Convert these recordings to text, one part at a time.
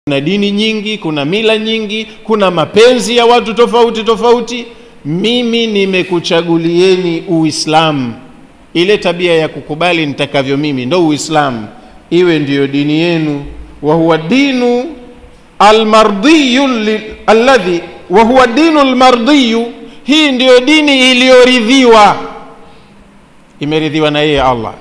kuna dini nyingi kuna mila nyingi kuna mapenzi ya watu tofauti tofauti mimi nimekuchagulieni uislamu ile tabia ya kukubali nitakavyo mimi ndo uislamu iwe ndiyo dini yenu wa huwa dinu almardiyu li- alladhi wa huwa dinu almardiyu hii ndiyo dini iliyoridhiwa imeridhiwa na yeye allah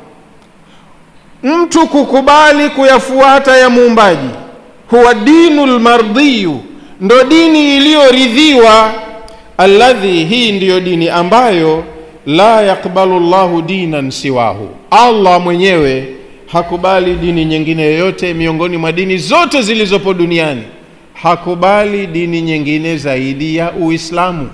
mtu kukubali kuyafuata ya muumbaji huwa dinu lmardiyu ndo dini iliyoridhiwa alladhi hii ndiyo dini ambayo la yakbalu llahu dinan siwahu allah mwenyewe hakubali dini nyingine yoyote miongoni mwa dini zote zilizopo duniani hakubali dini nyingine zaidi ya uislamu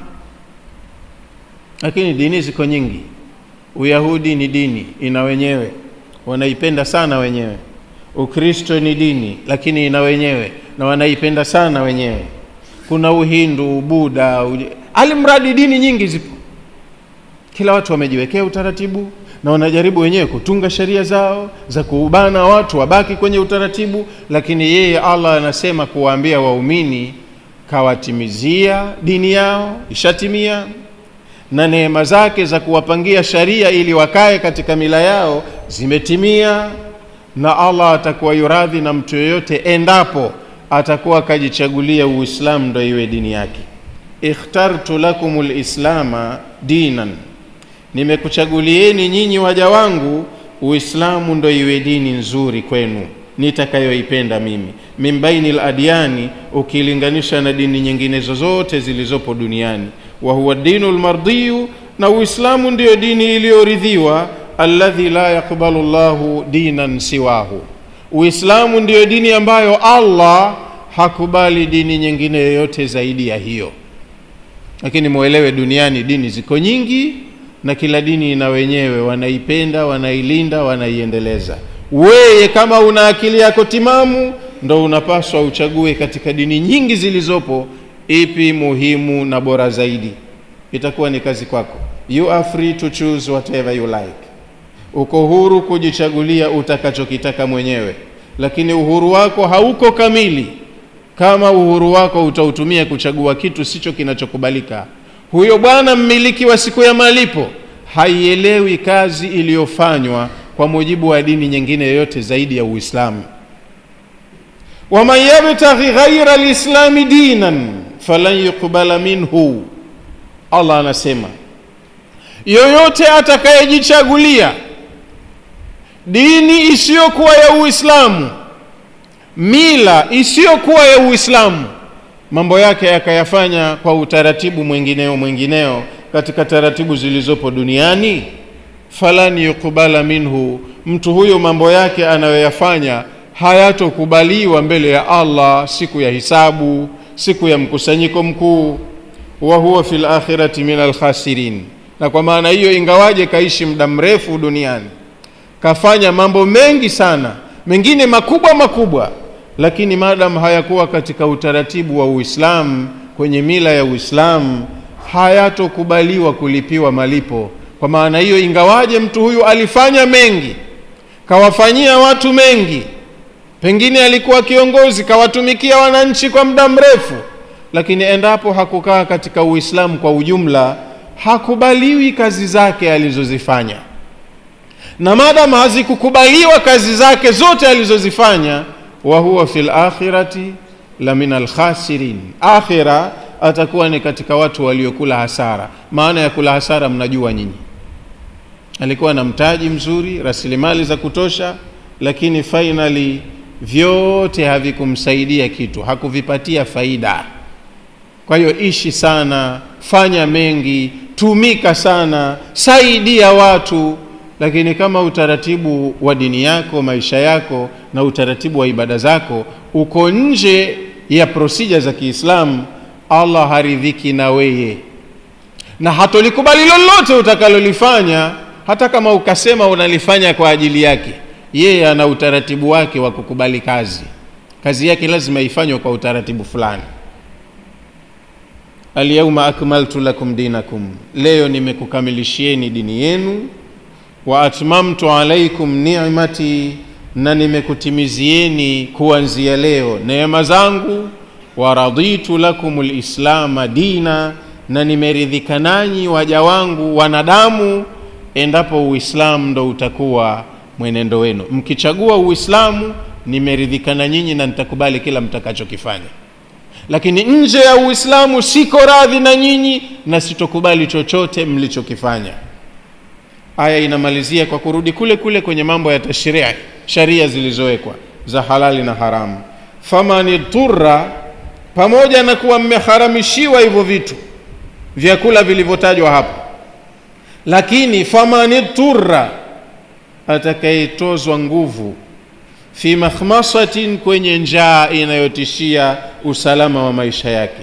lakini dini ziko nyingi uyahudi ni dini ina wenyewe wanaipenda sana wenyewe ukristo ni dini lakini ina wenyewe na wanaipenda sana wenyewe kuna uhindu buda uj- alimradi dini nyingi zipo kila watu wamejiwekea utaratibu na wanajaribu wenyewe kutunga sheria zao za kuubana watu wabaki kwenye utaratibu lakini yeye allah anasema kuwaambia waumini kawatimizia dini yao ishatimia na neema zake za kuwapangia sharia ili wakae katika mila yao zimetimia na allah atakuwa yuradhi na mtu yoyote endapo atakuwa akajichagulia uislamu ndo iwe dini yake ikhtartu lakum lislama dinan nimekuchagulieni nyinyi waja wangu uislamu ndo iwe dini nzuri kwenu nitakayoipenda mimi min baini ladyani ukilinganisha na dini nyingine zozote zilizopo duniani wa huwa dinu lmardiyu na uislamu ndiyo dini iliyoridhiwa alladhi la yakbalu llahu dinan siwahu uislamu ndiyo dini ambayo allah hakubali dini nyingine yoyote zaidi ya hiyo lakini mwelewe duniani dini ziko nyingi na kila dini ina wenyewe wanaipenda wanailinda wanaiendeleza weye kama una akili yako timamu ndo unapaswa uchague katika dini nyingi zilizopo ipi muhimu na bora zaidi itakuwa ni kazi kwako you are free to choose whatever you like uko huru kujichagulia utakachokitaka mwenyewe lakini uhuru wako hauko kamili kama uhuru wako utautumia kuchagua kitu sicho kinachokubalika huyo bwana mmiliki wa siku ya malipo haielewi kazi iliyofanywa kwa mujibu wa dini nyingine yoyote zaidi ya uislamu waman yabtaghi ghaira lislami dinan falan yuqbala minhu allah anasema yoyote atakayejichagulia dini isiyokuwa ya uislamu mila isiyokuwa ya uislamu mambo yake yakayafanya kwa utaratibu mwingineo mwingineo katika taratibu zilizopo duniani falan yuqbala minhu mtu huyo mambo yake anayoyafanya hayatokubaliwa mbele ya allah siku ya hisabu siku ya mkusanyiko mkuu wa huwa fi lakhirati min alkhasirin na kwa maana hiyo ingawaje kaishi muda mrefu duniani kafanya mambo mengi sana mengine makubwa makubwa lakini madam hayakuwa katika utaratibu wa uislamu kwenye mila ya uislamu hayatokubaliwa kulipiwa malipo kwa maana hiyo ingawaje mtu huyu alifanya mengi kawafanyia watu mengi pengine alikuwa kiongozi kawatumikia wananchi kwa muda mrefu lakini endapo hakukaa katika uislamu kwa ujumla hakubaliwi kazi zake alizozifanya na madam hazikukubaliwa kazi zake zote alizozifanya wa huwa fi lakhirati la min alkhasirin akhira atakuwa ni katika watu waliokula hasara maana ya kula hasara mnajua nyinyi alikuwa na mtaji mzuri rasilimali za kutosha lakini finally vyote havikumsaidia kitu hakuvipatia faida kwa hiyo ishi sana fanya mengi tumika sana saidia watu lakini kama utaratibu wa dini yako maisha yako na utaratibu wa ibada zako uko nje ya prosija za kiislamu allah haridhiki na weye na hatolikubali lolote utakalolifanya hata kama ukasema unalifanya kwa ajili yake yeye ana utaratibu wake wa kukubali kazi kazi yake lazima ifanywe kwa utaratibu fulani alyauma akmaltu lakum dinakum leo nimekukamilishieni dini yenu wa atmamtu alaikum ni'mati na nimekutimizieni kuanzia leo neema zangu waraditu lakum lislama dina na nimeridhika nanyi waja wangu wanadamu endapo uislamu ndo utakuwa mwenendo wenu mkichagua uislamu nimeridhika na nyinyi na nitakubali kila mtakachokifanya lakini nje ya uislamu siko radhi na nyinyi na sitokubali chochote mlichokifanya aya inamalizia kwa kurudi kule kule kwenye mambo ya tashria sharia zilizowekwa za halali na haramu faman turra pamoja na kuwa mmeharamishiwa hivyo vitu vyakula vilivyotajwa hapo lakini faman turra atakayetozwa nguvu fi makhmasatin kwenye njaa inayotishia usalama wa maisha yake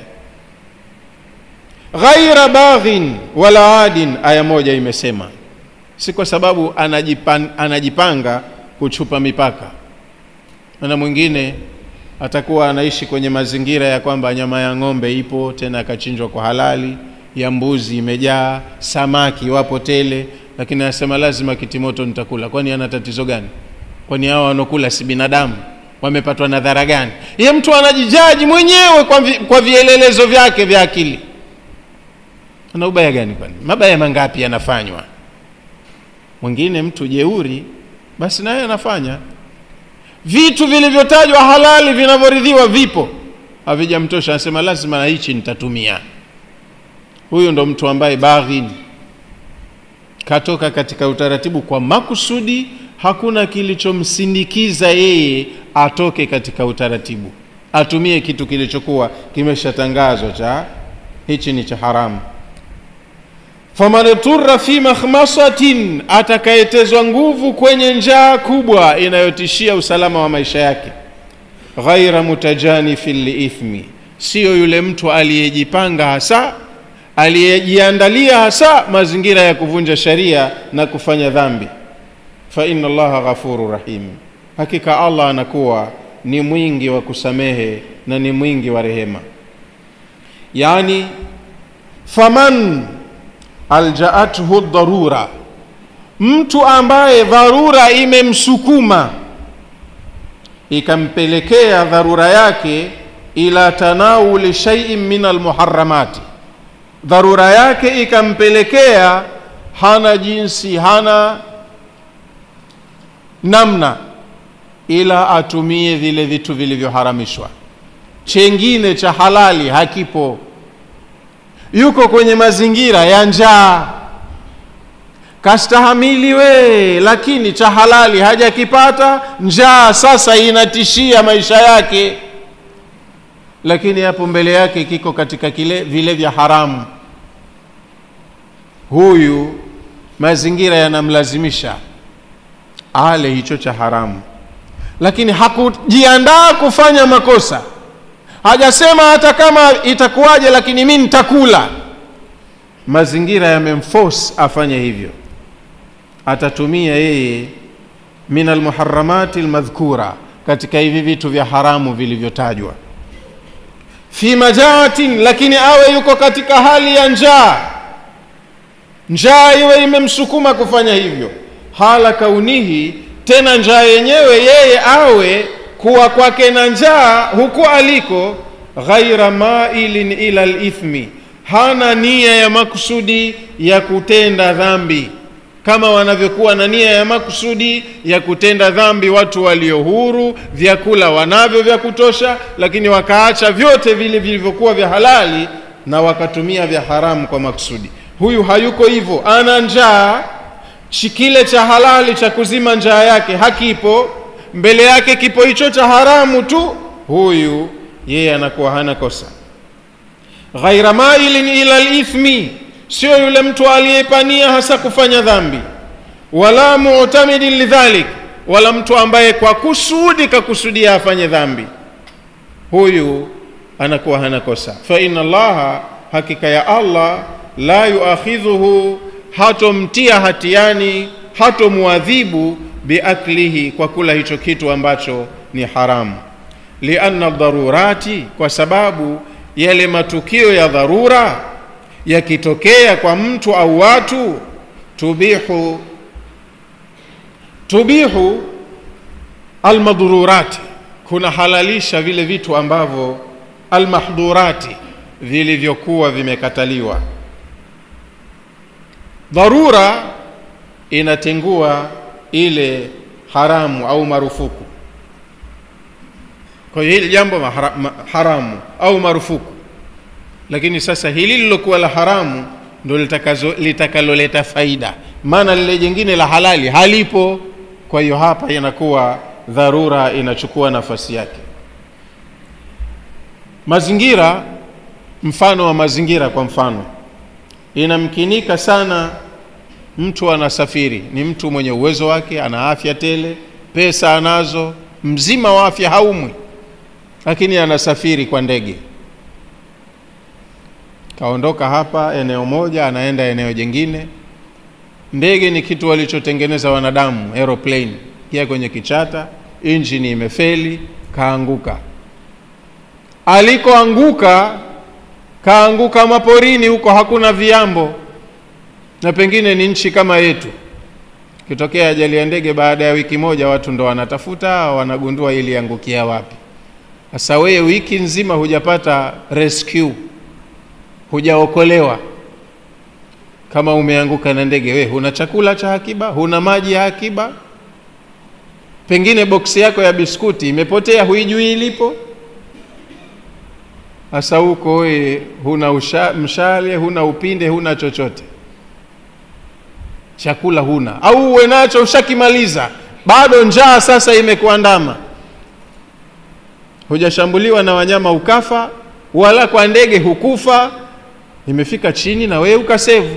ghaira baghin wala adin aya moja imesema si kwa sababu anajipan, anajipanga kuchupa mipaka na mwingine atakuwa anaishi kwenye mazingira ya kwamba nyama ya ng'ombe ipo tena akachinjwa kwa halali ya mbuzi imejaa samaki wapo tele lakini anasema lazima kitimoto nitakula kwani ana tatizo gani kwani hao wanaokula si binadamu wamepatwa na dhara gani ye mtu anajijaji mwenyewe kwa, vi, kwa vielelezo vyake vya akili ana ubaya gani kwani mabaya mangapi yanafanywa mwingine mtu jeuri basi naye anafanya vitu vilivyotajwa halali vinavyoridhiwa vipo havijamtosha anasema lazima na hichi nitatumia huyu ndo mtu ambaye baghin katoka katika utaratibu kwa makusudi hakuna kilichomsindikiza yeye atoke katika utaratibu atumie kitu kilichokuwa kimeshatangazwa cha hichi ni cha haramu faman turra fi makhmasatin atakayetezwa nguvu kwenye njaa kubwa inayotishia usalama wa maisha yake ghaira mutajanifin liithmi siyo yule mtu aliyejipanga hasa aliyejiandalia hasa mazingira ya kuvunja sharia na kufanya dhambi fa inna allaha ghafuru rahim hakika allah anakuwa ni mwingi wa kusamehe na ni mwingi wa rehema yani faman aljaathu dharura mtu ambaye dharura imemsukuma ikampelekea dharura yake ila tanawuli shaiin min almuharamati dharura yake ikampelekea hana jinsi hana namna ila atumie vile vitu vilivyoharamishwa chengine cha halali hakipo yuko kwenye mazingira ya njaa kastahamili we lakini cha halali hajakipata njaa sasa inatishia maisha yake lakini hapo mbele yake kiko katika kile vile vya haramu huyu mazingira yanamlazimisha ale hicho cha haramu lakini hakujiandaa kufanya makosa hajasema hata kama itakuwaje lakini mi nitakula mazingira yamemforce afanye hivyo atatumia yeye min almuharamati almadhkura katika hivi vitu vya haramu vilivyotajwa fi majaatin lakini awe yuko katika hali ya njaa njaa iwe imemsukuma kufanya hivyo hala kaunihi tena njaa yenyewe yeye awe kuwa kwake na njaa huku aliko ghaira mailin ila lithmi hana nia ya makusudi ya kutenda dhambi kama wanavyokuwa na nia ya makusudi ya kutenda dhambi watu walio huru vyakula wanavyo vya kutosha lakini wakaacha vyote vile vilivyokuwa vya halali na wakatumia vya haramu kwa makusudi huyu hayuko hivyo ana njaa kile cha halali cha kuzima njaa yake hakipo mbele yake kipo hicho cha haramu tu huyu yeye anakuwa hana kosa ghaira mailin ila lithmi sio yule mtu aliyepania hasa kufanya dhambi wala mutamidin lidhalik wala mtu ambaye kwa kusudi kakusudia afanye dhambi huyu anakuwa hana kosa fa inna allaha hakika ya allah la yuakhidhuhu hatomtia hatiani hatomwadhibu biaklihi kwa kula hicho kitu ambacho ni haramu lianna dharurati kwa sababu yale matukio ya dharura yakitokea kwa mtu au watu tubihu tubihu almadhururati kunahalalisha vile vitu ambavyo almahdhurati vilivyokuwa vimekataliwa dharura inatengua ile haramu au marufuku kwa hiyo hili jambo mahara, ma, haramu au marufuku lakini sasa hili lilokuwa la haramu ndo litakaloleta faida maana lile jingine la halali halipo kwa hiyo hapa inakuwa dharura inachukua nafasi yake mazingira mfano wa mazingira kwa mfano inamkinika sana mtu anasafiri ni mtu mwenye uwezo wake ana afya tele pesa anazo mzima wa afya haumwi lakini anasafiri kwa ndege kaondoka hapa eneo moja anaenda eneo jingine ndege ni kitu walichotengeneza wanadamu aeroplane pia kwenye kichata injini imefeli kaanguka alikoanguka kaanguka maporini huko hakuna viambo na pengine ni nchi kama yetu kitokea ajali ya ndege baada ya wiki moja watu ndo wanatafuta wanagundua iliangukia wapi sasa wewe wiki nzima hujapata rescue hujaokolewa kama umeanguka na ndege we huna chakula cha akiba huna maji ya akiba pengine boksi yako ya biskuti imepotea huijui ilipo sasa huko we huna usha, mshale huna upinde huna chochote chakula huna au uwe nacho ushakimaliza bado njaa sasa imekuandama hujashambuliwa na wanyama ukafa wala kwa ndege hukufa imefika chini na wewe ukasevu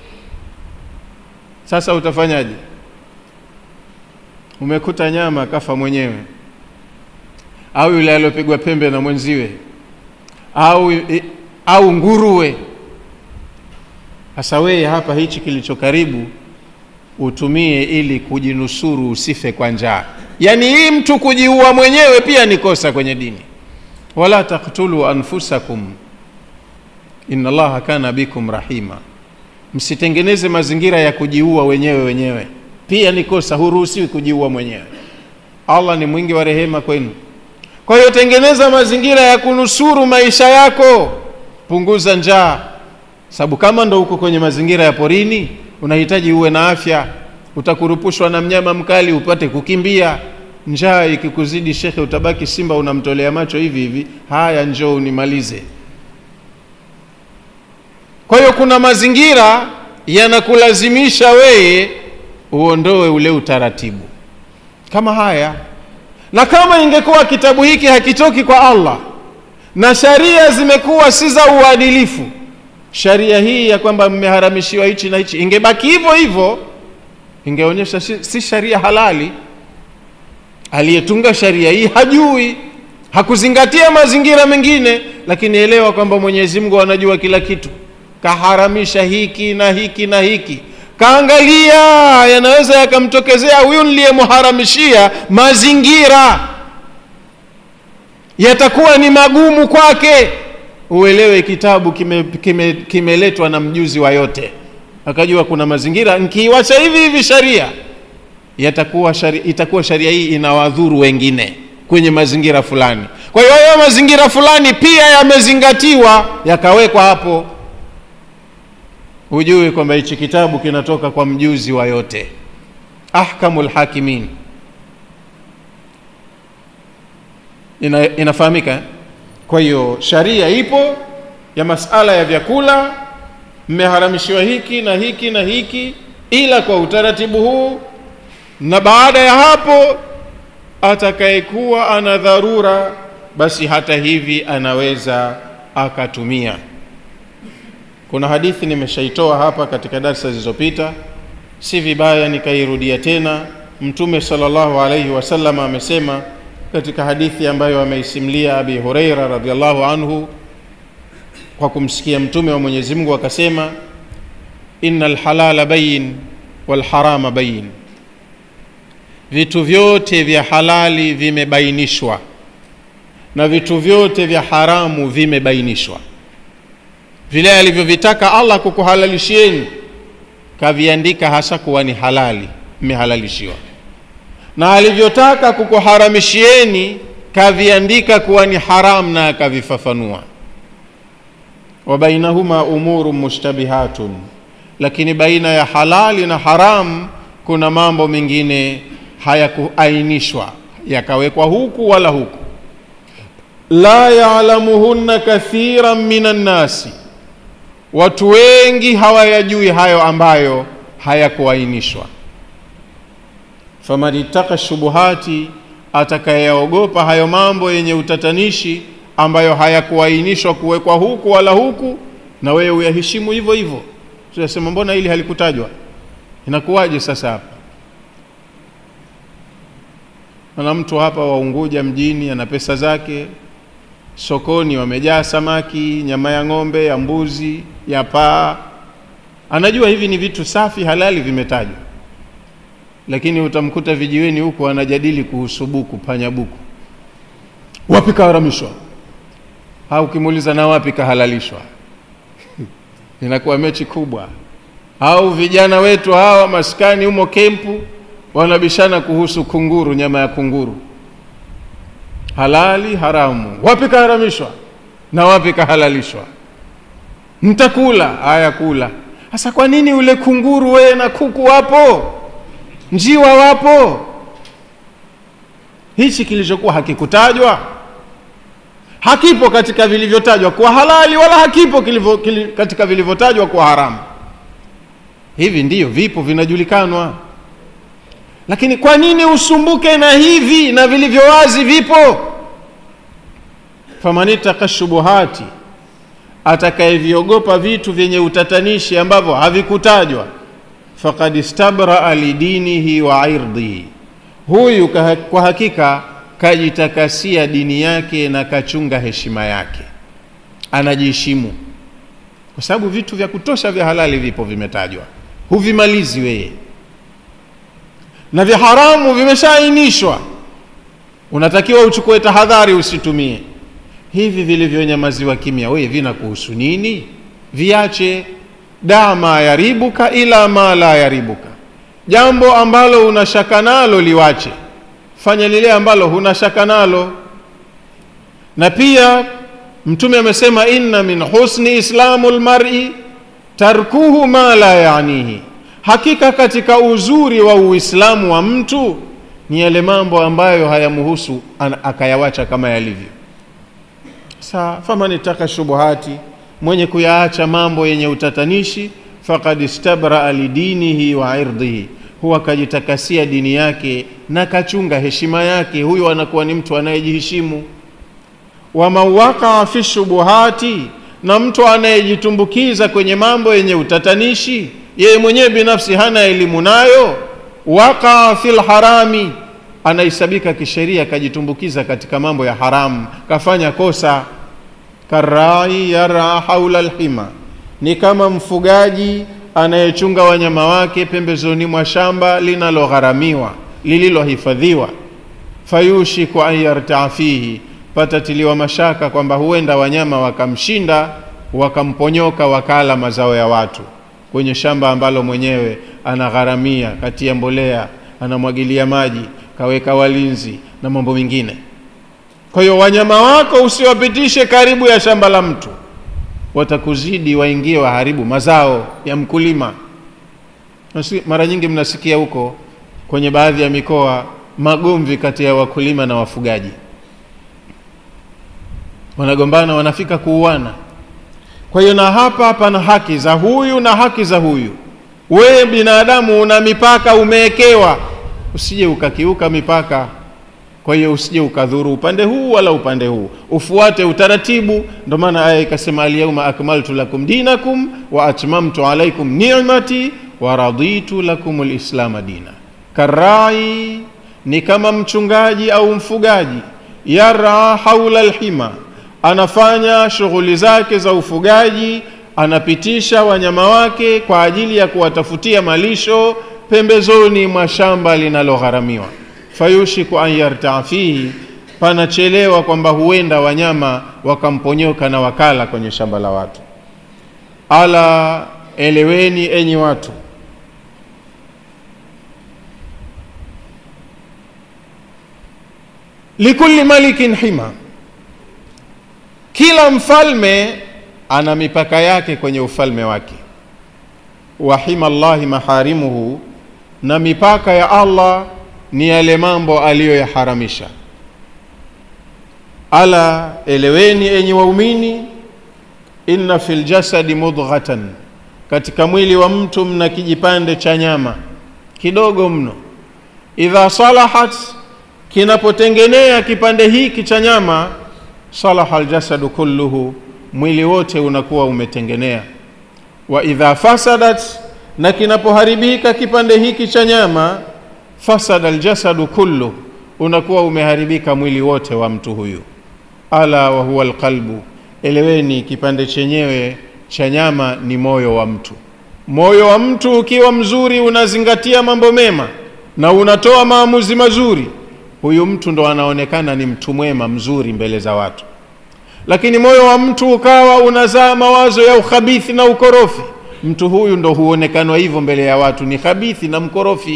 sasa utafanyaje umekuta nyama kafa mwenyewe au yule aliyopigwa pembe na mwenziwe au au nguruwe sasa wewe hapa hichi kilicho karibu utumie ili kujinusuru usife kwa njaa yaani hii mtu kujiua mwenyewe pia ni kosa kwenye dini wala taktulu anfusakum inna allaha kana bikum rahima msitengeneze mazingira ya kujiua wenyewe wenyewe pia ni kosa huruhusiwi kujiua mwenyewe allah ni mwingi wa rehema kwenu kwa hiyo tengeneza mazingira ya kunusuru maisha yako punguza njaa sababu kama ndo uko kwenye mazingira ya porini unahitaji uwe na afya utakurupushwa na mnyama mkali upate kukimbia njaa ikikuzidi shekhe utabaki simba unamtolea macho hivi hivi haya njoo unimalize kwa hiyo kuna mazingira yanakulazimisha wewe uondoe ule utaratibu kama haya na kama ingekuwa kitabu hiki hakitoki kwa allah na sharia zimekuwa si za uadilifu sharia hii ya kwamba mmeharamishiwa hichi na hichi ingebaki hivyo hivyo ingeonyesha si, si sharia halali aliyetunga sharia hii hajui hakuzingatia mazingira mengine lakini elewa kwamba mwenyezi mungu anajua kila kitu kaharamisha hiki na hiki na hiki kaangalia yanaweza yakamtokezea huyu niliyemharamishia mazingira yatakuwa ni magumu kwake uelewe kitabu kimeletwa kime, kime, kime na mjuzi wa yote akajua kuna mazingira nkiiwacha hivi hivi sharia yatakuwa sharia, itakuwa sharia hii inawadhuru wengine kwenye mazingira fulani kwa hiyo hayo mazingira fulani pia yamezingatiwa yakawekwa hapo hujue kwamba hichi kitabu kinatoka kwa mjuzi wa yote ahkamul hakimin ina, inafahamika kwa hiyo sharia ipo ya masala ya vyakula mmeharamishiwa hiki na hiki na hiki ila kwa utaratibu huu na baada ya hapo atakayekuwa ana dharura basi hata hivi anaweza akatumia kuna hadithi nimeshaitoa hapa katika darsa zilizopita si vibaya nikairudia tena mtume sallallahu alaihi wasallam amesema katika hadithi ambayo ameisimlia abi hureira radiallahu anhu kwa kumsikia mtume wa mwenyezi mungu akasema ina lhalala bayin walharama bayin vitu vyote vya halali vimebainishwa na vitu vyote vya haramu vimebainishwa vile alivyovitaka allah kukuhalalishieni kaviandika hasa kuwa ni halali mmehalalishiwa na alivyotaka kukuharamishieni kaviandika kuwa ni haramu na akavifafanua wa bainahuma umuru mushtabihatun lakini baina ya halali na haramu kuna mambo mengine hayakuainishwa yakawekwa huku wala huku la yalamuhunna kathiran minan nasi watu wengi hawayajui hayo ambayo hayakuainishwa faman ittaka shubuhati atakayeogopa hayo mambo yenye utatanishi ambayo hayakuainishwa kuwekwa huku wala huku na wewe uyaheshimu hivyo hivyo tunasema mbona hili halikutajwa inakuwaje sasa hapa na mtu hapa wa Unguja mjini ana pesa zake sokoni wamejaa samaki nyama ya ng'ombe ya mbuzi ya paa anajua hivi ni vitu safi halali vimetajwa lakini utamkuta vijiweni huku anajadili kuhusu buku panya buku wapi kaharamishwa au ukimuuliza na wapi kahalalishwa inakuwa mechi kubwa au vijana wetu hawa maskani humo kempu wanabishana kuhusu kunguru nyama ya kunguru halali haramu wapi kaharamishwa na wapi kahalalishwa mtakula haya kula sasa kwa nini ule kunguru wewe na kuku wapo njiwa wapo hichi kilichokuwa hakikutajwa hakipo katika vilivyotajwa kuwa halali wala hakipo kilivyo, kili, katika vilivyotajwa kuwa haramu hivi ndiyo vipo vinajulikanwa lakini kwa nini usumbuke na hivi na vilivyo wazi vipo famanitaka shubuhati atakayeviogopa vitu vyenye utatanishi ambavyo havikutajwa faqad istabraa lidinihi wa irdhihi huyu kwa hakika kajitakasia dini yake na kachunga heshima yake anajiheshimu kwa sababu vitu vya kutosha vya halali vipo vimetajwa huvimalizi wewe na vya haramu vimeshaainishwa unatakiwa uchukue tahadhari usitumie hivi vilivyonyamaziwa kimya wewe vina kuhusu nini viache da ma yaribuka ila ma la yaribuka jambo ambalo una shaka nalo liwache fanya lile ambalo huna shaka nalo na pia mtume amesema inna min husni islamu lmari tarkuhu ma la yanihi hakika katika uzuri wa uislamu wa mtu ni yale mambo ambayo hayamhusu akayawacha kama yalivyo sa faman itaka shubuhati mwenye kuyaacha mambo yenye utatanishi faqad istabraa lidinihi wa irdhihi huwa kajitakasia dini yake na kachunga heshima yake huyo anakuwa ni mtu anayejiheshimu waman wakaa fi shubuhati na mtu anayejitumbukiza kwenye mambo yenye utatanishi yeye mwenyewe binafsi hana elimu nayo wakaa fil harami anahesabika kisheria kajitumbukiza katika mambo ya haramu kafanya kosa karai yara haula lhima ni kama mfugaji anayechunga wanyama wake pembezoni mwa shamba linalogharamiwa lililohifadhiwa fayushiku an yartaa fihi patatiliwa mashaka kwamba huenda wanyama wakamshinda wakamponyoka wakala mazao ya watu kwenye shamba ambalo mwenyewe anagharamia katia mbolea anamwagilia maji kaweka walinzi na mambo mengine kwa hiyo wanyama wako usiwapitishe karibu ya shamba la mtu watakuzidi waingie waharibu mazao ya mkulima mara nyingi mnasikia huko kwenye baadhi ya mikoa magomvi kati ya wakulima na wafugaji wanagombana wanafika kuuana kwa hiyo na hapa pana haki za huyu na haki za huyu wewe binadamu una mipaka umewekewa usije ukakiuka mipaka kwa hiyo usije ukadhuru upande huu wala upande huu ufuate utaratibu ndio maana aya ikasema alyauma akmaltu lakum dinakum wa atmamtu alaikum ni'mati wa raditu lakum lislama dina karai ni kama mchungaji au mfugaji yara haula lhima anafanya shughuli zake za ufugaji anapitisha wanyama wake kwa ajili ya kuwatafutia malisho pembezoni mwa shamba linalogharamiwa fayushiku an yartaa fihi panachelewa kwamba huenda wanyama wakamponyoka na wakala kwenye shamba la watu ala eleweni enyi watu likulli malikin hima kila mfalme ana mipaka yake kwenye ufalme wake wa hima llahi maharimuhu na mipaka ya allah ni yale mambo aliyoyaharamisha ala eleweni enyi waumini inna fi ljasadi mudghatan katika mwili wa mtu mna kijipande cha nyama kidogo mno idha salahat kinapotengenea kipande hiki cha nyama salaha aljasadu kulluhu mwili wote unakuwa umetengenea wa idha fasadat na kinapoharibika kipande hiki cha nyama fasada aljasadu kullu unakuwa umeharibika mwili wote wa mtu huyu ala wa huwa alqalbu eleweni kipande chenyewe cha nyama ni moyo wa mtu moyo wa mtu ukiwa mzuri unazingatia mambo mema na unatoa maamuzi mazuri huyu mtu ndo anaonekana ni mtu mwema mzuri mbele za watu lakini moyo wa mtu ukawa unazaa mawazo ya ukhabithi na ukorofi mtu huyu ndo huonekanwa hivyo mbele ya watu ni khabithi na mkorofi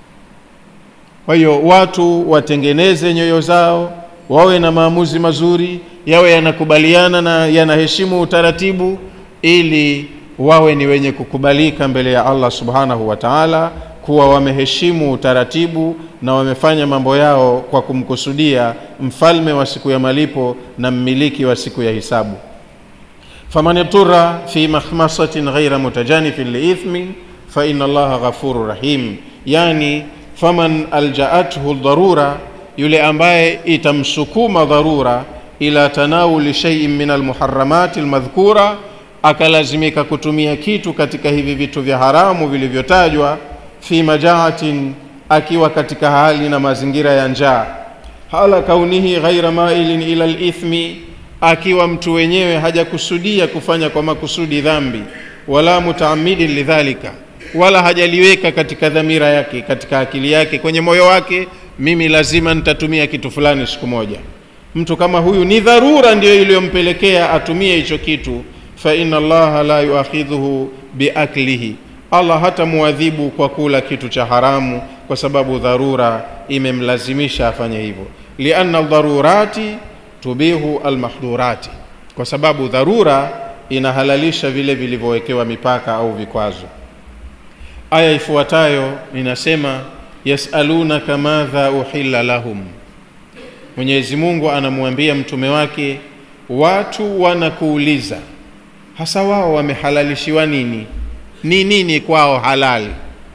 kwa hiyo watu watengeneze nyoyo zao wawe na maamuzi mazuri yawe yanakubaliana na yanaheshimu utaratibu ili wawe ni wenye kukubalika mbele ya allah subhanahu wa taala kuwa wameheshimu utaratibu na wamefanya mambo yao kwa kumkusudia mfalme wa siku ya malipo na mmiliki wa siku ya hisabu faman itura fi mahmasatin ghaira mutajanifin liithmin faina allaha ghafuru rahim yani faman aljaathu dharura yule ambaye itamsukuma dharura ila tanawuli shaiin min almuharamati almadhkura akalazimika kutumia kitu katika hivi vitu vya haramu vilivyotajwa fi majaatin akiwa katika hali na mazingira ya njaa hala kaunihi ghaira mailin ila lithmi akiwa mtu wenyewe hajakusudia kufanya kwa makusudi dhambi wala mutaamidin lidhalika wala hajaliweka katika dhamira yake katika akili yake kwenye moyo wake mimi lazima nitatumia kitu fulani siku moja mtu kama huyu ni dharura ndiyo iliyompelekea atumie hicho kitu fa inna allaha la yuakhidhuhu biaklihi allah hata muadhibu kwa kula kitu cha haramu kwa sababu dharura imemlazimisha afanye hivyo lianna dharurati tubihu almahdurati kwa sababu dharura inahalalisha vile vilivyowekewa mipaka au vikwazo aya ifuatayo inasema yasalunaka madha uhilla lahum mwenyezi mungu anamwambia mtume wake watu wanakuuliza hasa wao wamehalalishiwa nini ni nini kwao halali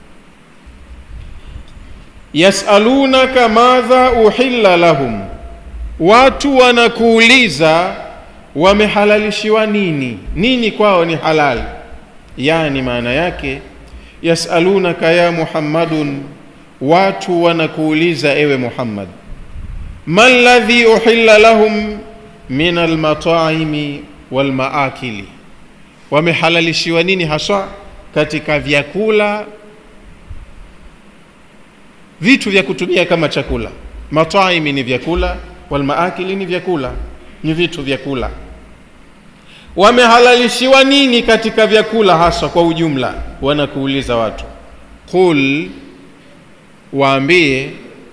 yasalunaka madha uhilla lahum watu wanakuuliza wamehalalishiwa nini nini kwao ni halali yani maana yake yasalunaka ya muhammadun watu wanakuuliza ewe muhammad ma ladhi uhilla lahum min almataimi walmaakili wamehalalishiwa nini haswa katika vyakula vitu vya kutumia kama chakula mataimi ni vyakula walmaakili ni vyakula ni vitu vyakula wamehalalishiwa nini katika vyakula haswa kwa ujumla wanakuuliza watu qul waambie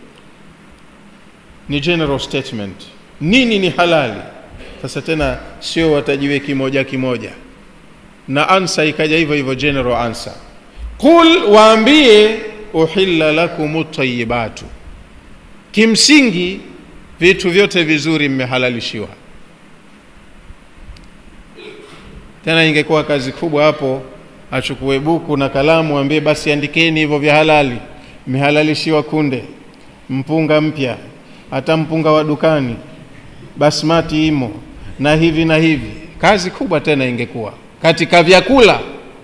ni general statement nini ni halali sasa tena sio watajiwe kimoja kimoja na ansa ikaja hivyo hivyo general answer qul waambie uhilla lakum tayibatu kimsingi vitu vyote vizuri mmehalalishiwa tena ingekuwa kazi kubwa hapo achukue buku na kalamu ambie basi andikeni hivyo vya halali mmehalalishiwa kunde mpunga mpya hata mpunga wa dukani basmati imo na hivi na hivi kazi kubwa tena ingekuwa katika vyakula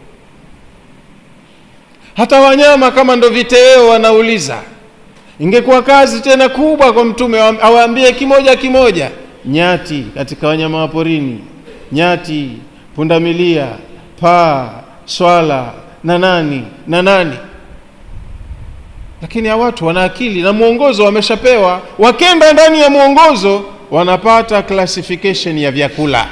hata wanyama kama ndo viteo wanauliza ingekuwa kazi tena kubwa kwa mtume awaambie kimoja kimoja nyati katika wanyama wa porini nyati pundamilia paa swala na nani na nani lakini hawa watu wana akili na mwongozo wameshapewa wakenda ndani ya mwongozo wanapata classification ya vyakula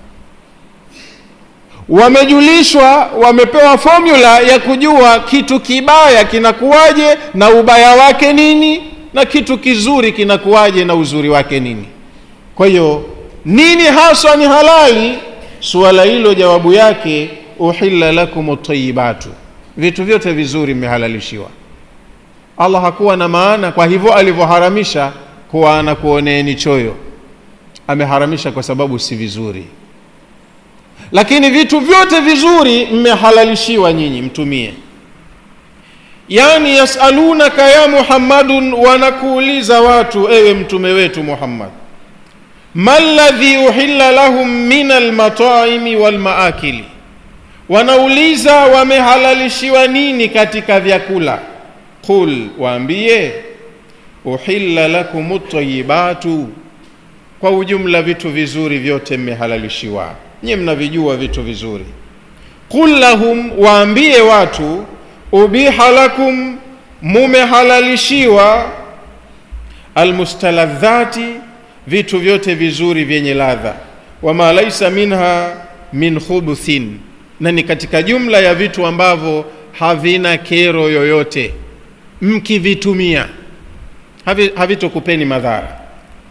wamejulishwa wamepewa formula ya kujua kitu kibaya kinakuwaje na ubaya wake nini na kitu kizuri kinakuwaje na uzuri wake nini kwa hiyo nini haswa ni halali suala hilo jawabu yake uhilla lakum tayibatu vitu vyote vizuri mmehalalishiwa allah hakuwa na maana kwa hivyo alivyoharamisha kuwa anakuoneeni choyo ameharamisha kwa sababu si vizuri lakini vitu vyote vizuri mmehalalishiwa nyinyi mtumie yani yasalunaka ya muhammadun wanakuuliza watu ewe mtume wetu muhammad ma ladhi uhilla lahum min almataimi walmaakili wanauliza wamehalalishiwa nini katika vyakula qul waambie uhilla lakum tayibatu kwa ujumla vitu vizuri vyote mmehalalishiwa nyie mnavijua vitu vizuri qul lahum waambie watu ubiha lakum mumehalalishiwa almustaladhati vitu vyote vizuri vyenye ladha wama laisa minha min khubuthin na ni katika jumla ya vitu ambavyo havina kero yoyote mkivitumia havi, havitokupeni madhara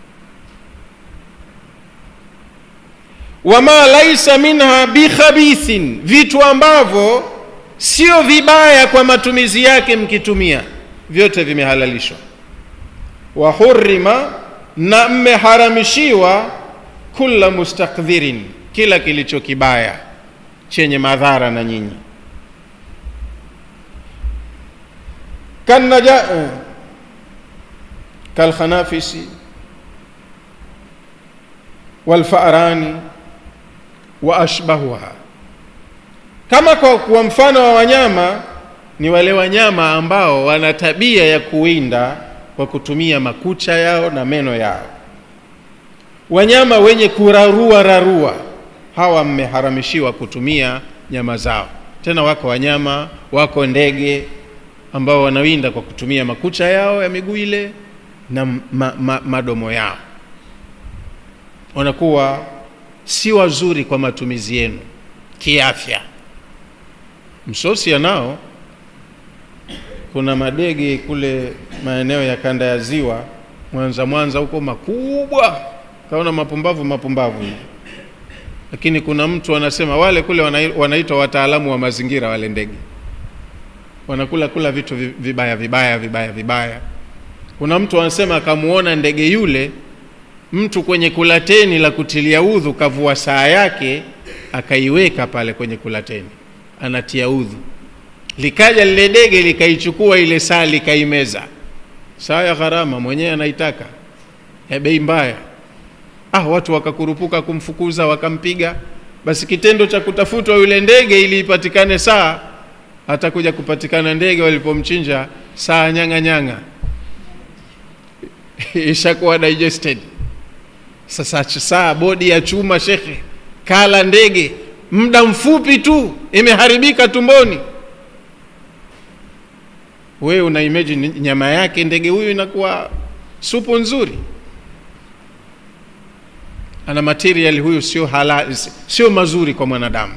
wama laisa minha bikhabithin vitu ambavyo sio vibaya kwa matumizi yake mkitumia vyote vimehalalishwa wa hurima na mmeharamishiwa kula mustakdhirin kila kilicho kibaya chenye madhara na nyinyi kanaja kalkhanafisi walfarani wa ashbahuha kama kwa, kwa mfano wa wanyama ni wale wanyama ambao wana tabia ya kuwinda kwa kutumia makucha yao na meno yao wanyama wenye kurarua rarua hawa mmeharamishiwa kutumia nyama zao tena wako wanyama wako ndege ambao wanawinda kwa kutumia makucha yao ya miguu ile na ma, ma, madomo yao wanakuwa si wazuri kwa matumizi yenu kiafya msosi nao kuna madege kule maeneo ya kanda ya ziwa mwanza mwanza huko makubwa kaona mapumbavu mapumbavu hivi lakini kuna mtu anasema wale kule wanaitwa wataalamu wa mazingira wale ndege wanakula kula vitu vibaya vibaya vibaya vibaya kuna mtu anasema akamuona ndege yule mtu kwenye kulateni la kutilia udhu kavua saa yake akaiweka pale kwenye kulateni anatia udhu likaja lile dege likaichukua ile saa likaimeza saa ya gharama mwenyewe anaitaka ya bei mbaya ah watu wakakurupuka kumfukuza wakampiga basi kitendo cha kutafutwa yule ndege ili ipatikane saa hatakuja kupatikana ndege walipomchinja saa nyanga nyanga ishakuwa digested sasa saa bodi ya chuma shekhe kala ndege muda mfupi tu imeharibika tumboni wewe una imagine nyama yake ndege huyu inakuwa supu nzuri ana material huyu sio halali sio mazuri kwa mwanadamu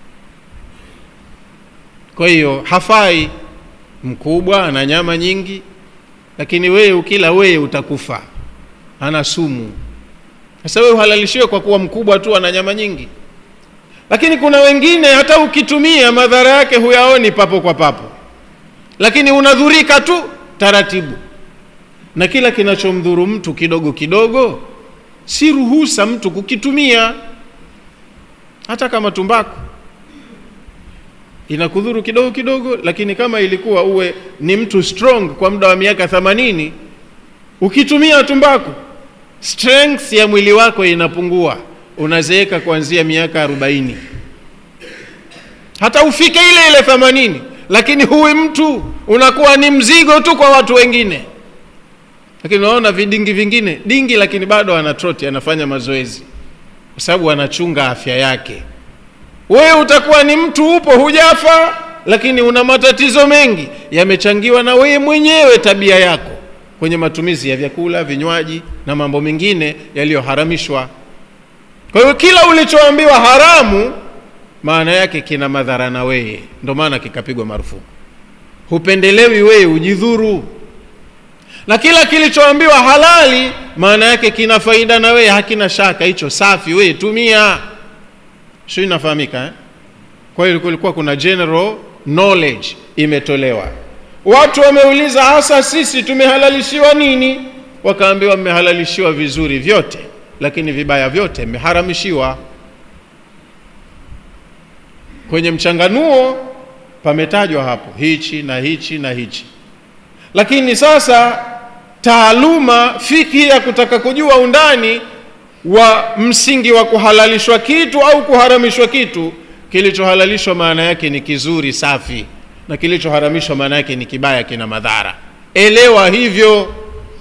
kwa hiyo hafai mkubwa ana nyama nyingi lakini wewe ukila wewe utakufa ana sumu sasa wewe uhalalishiwe kwa kuwa mkubwa tu ana nyama nyingi lakini kuna wengine hata ukitumia madhara yake huyaoni papo kwa papo lakini unadhurika tu taratibu na kila kinachomdhuru mtu kidogo kidogo si ruhusa mtu kukitumia hata kama tumbaku inakudhuru kidogo kidogo lakini kama ilikuwa uwe ni mtu strong kwa muda wa miaka themanini ukitumia tumbaku strength ya mwili wako inapungua unazeeka kuanzia miaka arobaini hata ufike ile ile themanini lakini huwi mtu unakuwa ni mzigo tu kwa watu wengine lakini unaona vidingi vingine dingi lakini bado ana troti anafanya mazoezi kwa sababu anachunga afya yake wewe utakuwa ni mtu upo hujafa lakini una matatizo mengi yamechangiwa na wewe mwenyewe tabia yako kwenye matumizi ya vyakula vinywaji na mambo mengine yaliyoharamishwa kwa hiyo kila ulichoambiwa haramu maana yake kina madhara na wewe ndio maana kikapigwa marufuku hupendelewi wewe ujidhuru na kila kilichoambiwa halali maana yake kina faida na wewe hakina shaka hicho safi wewe tumia sio inafahamika eh? kwa hiyo kulikuwa kuna general knowledge imetolewa watu wameuliza hasa sisi tumehalalishiwa nini wakaambiwa mmehalalishiwa vizuri vyote lakini vibaya vyote mmeharamishiwa kwenye mchanganuo pametajwa hapo hichi na hichi na hichi lakini sasa taaluma fikhi ya kutaka kujua undani wa msingi wa kuhalalishwa kitu au kuharamishwa kitu kilichohalalishwa maana yake ni kizuri safi na kilichoharamishwa maana yake ni kibaya kina madhara elewa hivyo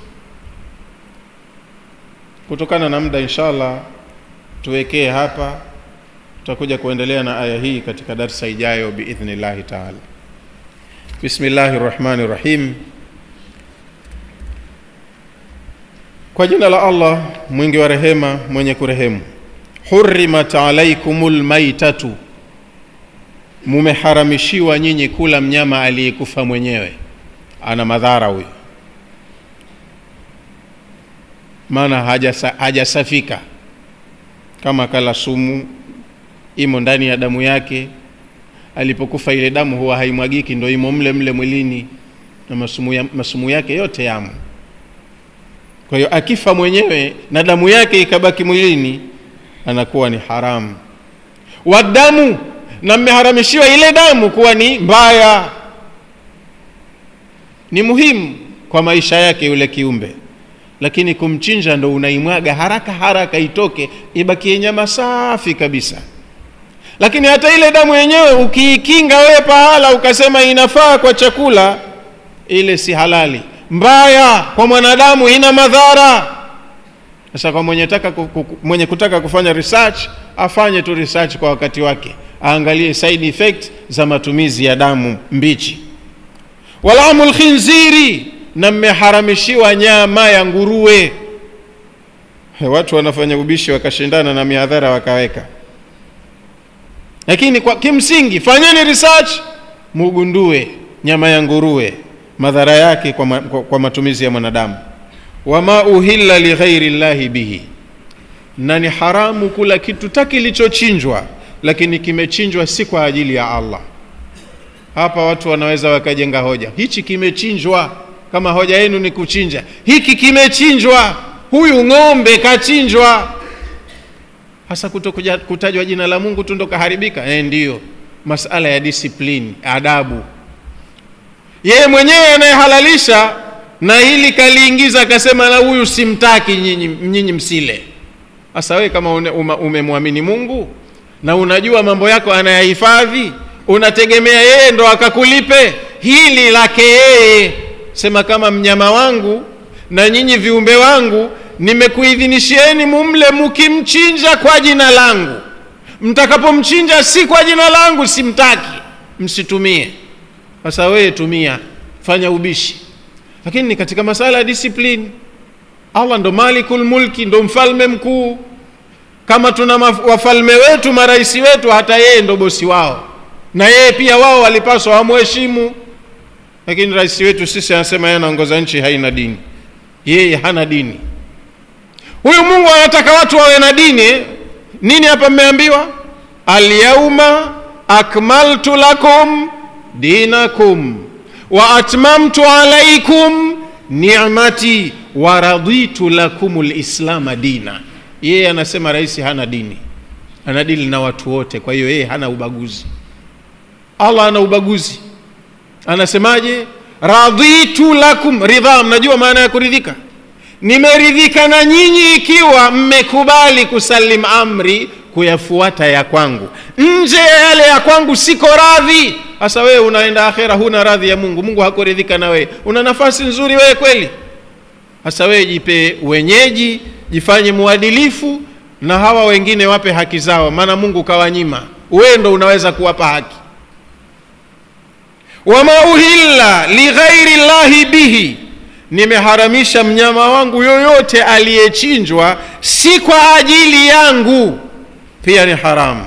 kutokana na muda inshallah tuwekee hapa tutakuja kuendelea na aya hii katika darsa ijayo biidhnillahi taala bismillahi rahmani rahim kwa jina la allah mwingi wa rehema mwenye kurehemu hurimat alaikumul maitatu mumeharamishiwa nyinyi kula mnyama aliyekufa mwenyewe ana madhara huyo maana hajasa, hajasafika kama kala sumu imo ndani ya damu yake alipokufa ile damu huwa haimwagiki ndo imo mle mle mwilini na masumu, ya, masumu yake yote yamo kwa hiyo akifa mwenyewe na damu yake ikabaki mwilini anakuwa ni haramu wadamu na mmeharamishiwa ile damu kuwa ni mbaya ni muhimu kwa maisha yake yule kiumbe lakini kumchinja ndo unaimwaga haraka haraka itoke ibakie nyama safi kabisa lakini hata ile damu yenyewe ukiikinga wewe pahala ukasema inafaa kwa chakula ile si halali mbaya kwa mwanadamu ina madhara sasa kwa mwenye, taka, mwenye kutaka kufanya research afanye tu research kwa wakati wake aangalie side effect za matumizi ya damu mbichi walamu lkhinziri na mmeharamishiwa nyama ya nguruwe watu wanafanya ubishi wakashindana na mihadhara wakaweka lakini kwa kimsingi fanyeni research mugundue nyama ya nguruwe madhara yake kwa, ma, kwa, kwa matumizi ya mwanadamu wama uhilla lighairi llahi bihi na ni haramu kula kitu ta kilichochinjwa lakini kimechinjwa si kwa ajili ya allah hapa watu wanaweza wakajenga hoja hichi kimechinjwa kama hoja yenu ni kuchinja hiki kimechinjwa huyu ng'ombe kachinjwa hasa kuto kutajwa jina la mungu tu ndo kaharibika e, ndiyo masala ya discipline adabu yeye mwenyewe anayehalalisha na hili kaliingiza akasema na huyu simtaki nyinyi, nyinyi msile sasa wewe kama umemwamini mungu na unajua mambo yako anayahifadhi unategemea yeye ndo akakulipe hili lake yeye sema kama mnyama wangu na nyinyi viumbe wangu nimekuidhinishieni mumle mukimchinja kwa jina langu mtakapomchinja si kwa jina langu simtaki msitumie sasa wewe tumia fanya ubishi lakini ni katika masala ya discipline allah ndo malikul mulki ndo mfalme mkuu kama tuna wafalme wetu marais wetu hata yeye ndo bosi wao na yeye pia wao walipaswa wamheshimu lakini rais wetu sisi anasema yeye anaongoza nchi haina dini yeye hana dini huyu mungu anataka watu wawe na dini nini hapa mmeambiwa alyauma akmaltu lakum dinakum wa atmamtu alaikum ni'mati wa raditu lakum lislama dina yeye anasema rais hana dini ana dini na watu wote kwa hiyo yeye hana ubaguzi allah ana ubaguzi anasemaje raditu lakum ridha mnajua maana ya kuridhika nimeridhika na nyinyi ikiwa mmekubali kusalim amri kuyafuata ya kwangu nje ya yale ya kwangu siko radhi sasa wewe unaenda akhera huna radhi ya mungu mungu hakuridhika na wewe una nafasi nzuri wewe kweli sasa wewe jipe wenyeji jifanye mwadilifu na hawa wengine wape haki zao maana mungu kawanyima wewe ndo unaweza kuwapa haki wama uhilla lighairi llahi bihi nimeharamisha mnyama wangu yoyote aliyechinjwa si kwa ajili yangu pia ni haramu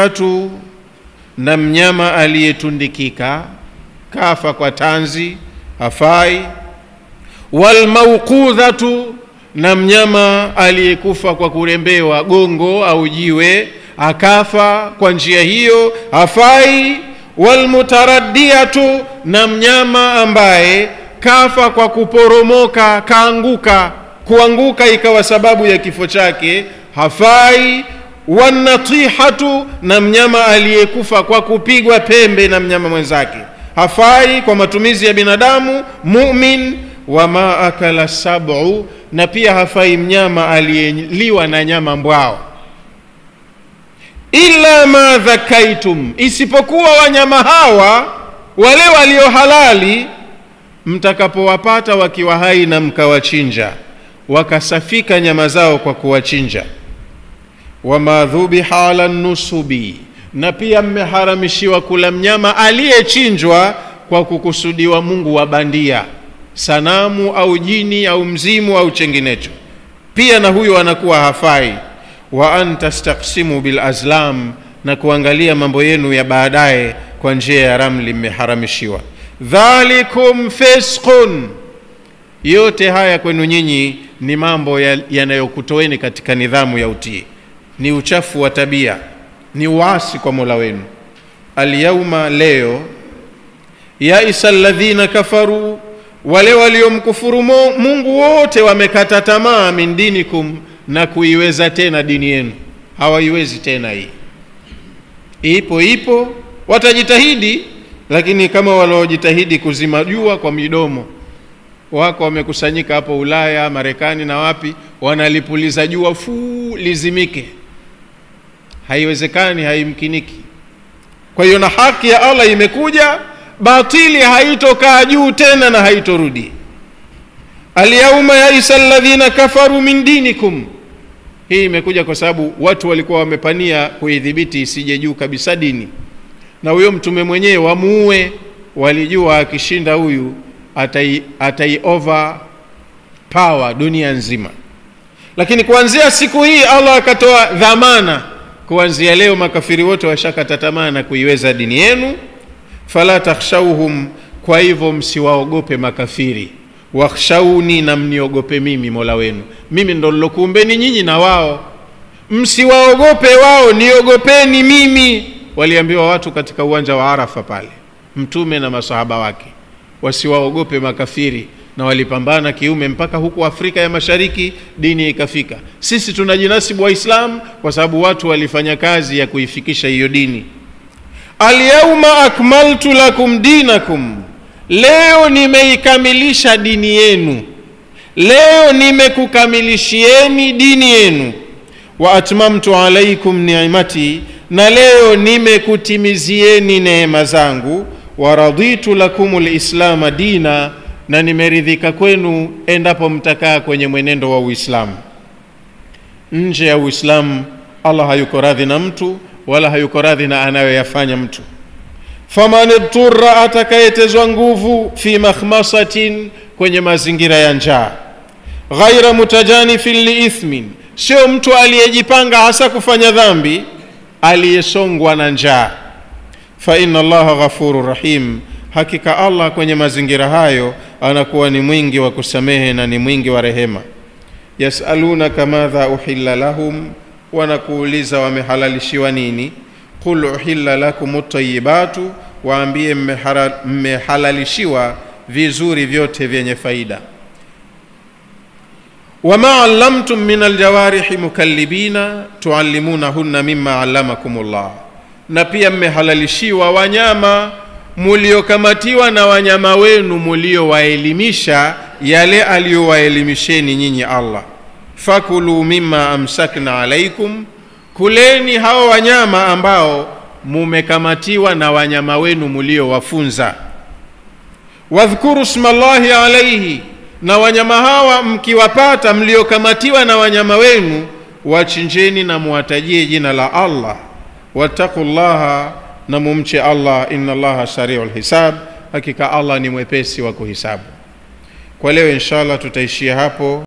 walmunkhaniqatu na mnyama aliyetundikika kafa kwa tanzi hafai walmauqudhatu na mnyama aliyekufa kwa kurembewa gongo au jiwe akafa kwa njia hiyo hafai walmutaraddiatu na mnyama ambaye kafa kwa kuporomoka kaanguka kuanguka ikawa sababu ya kifo chake hafai wanatihatu na mnyama aliyekufa kwa kupigwa pembe na mnyama mwenzake hafai kwa matumizi ya binadamu mumin wama akala sabu na pia hafai mnyama aliyeliwa na nyama mbwao illa ma dhakaitum isipokuwa wanyama hawa wale walio halali mtakapowapata wakiwa hai na mkawachinja wakasafika nyama zao kwa kuwachinja wama dhubiha ala nusubi na pia mmeharamishiwa kula mnyama aliyechinjwa kwa kukusudiwa mungu wa bandia sanamu au jini au mzimu au chenginecho pia na huyo anakuwa hafai wa an tastaksimu bil azlam na kuangalia mambo yenu ya baadaye kwa njia ya ramli mmeharamishiwa dhalikum fisqun yote haya kwenu nyinyi ni mambo yanayokutoeni ya katika nidhamu ya utii ni uchafu wa tabia ni uasi kwa mola wenu alyauma leo yaisa alladhina kafaru wale waliomkufuru mungu wote wamekata tamaa min dinikum na kuiweza tena dini yenu hawaiwezi tena hii ipo ipo watajitahidi lakini kama waliojitahidi kuzima jua kwa midomo wako wamekusanyika hapo ulaya marekani na wapi wanalipuliza jua fuu lizimike haiwezekani haimkiniki kwa hiyo na haki ya allah imekuja batili haitokaa juu tena na haitorudi alyauma yaisa alladhina kafaru min dinikum hii imekuja kwa sababu watu walikuwa wamepania kuidhibiti isije juu kabisa dini na huyo mtume mwenyewe wamuue walijua akishinda huyu atai, atai over power dunia nzima lakini kuanzia siku hii allah akatoa dhamana kuanzia leo makafiri wote washakata tamaa na kuiweza dini yenu fala takhshauhum kwa hivyo msiwaogope makafiri wakhshauni na mniogope mimi mola wenu mimi ndo nilokuumbeni nyinyi na wao msiwaogope wao niogopeni mimi waliambiwa watu katika uwanja wa arafa pale mtume na masahaba wake wasiwaogope makafiri na walipambana kiume mpaka huku afrika ya mashariki dini ikafika sisi tunajinasibu waislamu kwa sababu watu walifanya kazi ya kuifikisha hiyo dini alyauma akmaltu lakum dinakum leo nimeikamilisha dini yenu leo nimekukamilishieni dini yenu wa atmamtu alaikum ni'mati na leo nimekutimizieni neema zangu wa raditu lakum lislama dina na nimeridhika kwenu endapo mtakaa kwenye mwenendo wa uislamu nje ya uislamu allah hayuko radhi na mtu wala hayuko radhi na anayoyafanya mtu faman idturra atakayetezwa nguvu fi makhmasatin kwenye mazingira ya njaa ghaira mutajanifin liithmin sio mtu aliyejipanga hasa kufanya dhambi aliyesongwa na njaa fa inna allaha ghafuru rahim hakika allah kwenye mazingira hayo anakuwa ni mwingi wa kusamehe na ni mwingi wa rehema yasalunaka madha uhilla lahum wanakuuliza wamehalalishiwa nini qul uhilla lakum tayibatu waambie mmehalalishiwa vizuri vyote vyenye faida wama allamtum min aljawarihi mukallibina tuallimunahunna mima allamakum llah na pia mmehalalishiwa wanyama muliokamatiwa na wanyama wenu muliowaelimisha yale aliyowaelimisheni nyinyi allah fakulu mima amsakna alaikum kuleni hao wanyama ambao mumekamatiwa na wanyama wenu muliowafunza wadhkuru smallahi alaihi na wanyama hawa mkiwapata mliokamatiwa na wanyama wenu wachinjeni na muwatajie jina la allah wattaqu llaha na mumche allah inna allaha sariu lhisab hakika allah ni mwepesi wa kuhisabu kwa leo inshallah tutaishia hapo